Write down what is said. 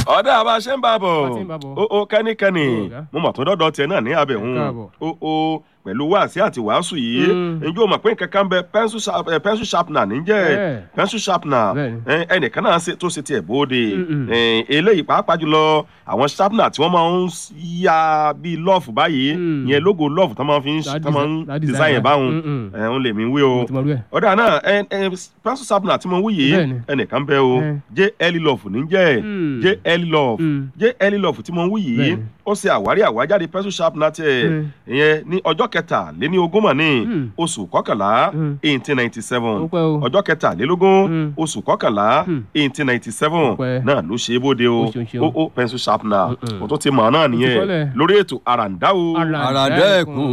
ọ̀dà àbá ṣe ń bá bọ̀ Bá ti ń bá bọ̀. ó ó kẹ́nikẹ́ni Ó, ọ̀gá. mo mọ̀ tó dọ́dọ̀ tiẹ̀ náà ní abẹ̀hún Káàbọ̀. ó ó pẹ̀lú wáàsí àti wàásù yìí Mm. njẹ́ o mọ̀ pé nǹkan kan bẹ pencil sharp- eh, pencil sharpener níjẹ́ Bẹ́ẹ̀. pencil sharpener Bẹ́ẹ̀ni. eh, ẹnìkan náà ṣe- tó ṣe tiẹ̀ bóde Mm-mm. Eh, eléyìí pàápàá jùlọ àwọn sharpener tí wọ́n máa ń ya bíi love báyìí Mm. yẹn logo love tó máa fi ń That tó máa ń design- that design design, yẹn báwọn Mm-mm. ẹ̀ ń lè mí wí o mo ti mọ irú ẹ̀. ọ̀dà náà ẹ ẹ pencil sharpener tí mo wí yìí Bẹ́ẹ̀ni. ẹnìkan bẹ o Eh. jẹ́ early love níjẹ́ Mm. jẹ́ early love Mm. jẹ́ early love tí mo ń wí yìí Bẹ́ẹ̀ni. ó ṣe àwárí àwájáde pencil sharpener tiẹ̀ Mm. ìyẹn ní ọjọ́ kẹtàléní ogún mọ̀ ní Mm. oṣù kọkànlá Mm. eighteen ninety seven Ó pẹ́ o. ọjọ́ kẹtàlélógún Mm. oṣù kọkànlá Mm. eighteen ninety seven Ó pẹ́. náà ló ṣe é bóde o Ó ṣeun ṣeun. ó ó pencil sharpener Mm-mm. kò tó ti mọ̀ náà nìyẹn kọ́lẹ̀. lórí ètò àràǹdá o. Àràǹdá àràdá ẹ̀kún. ẹ̀kún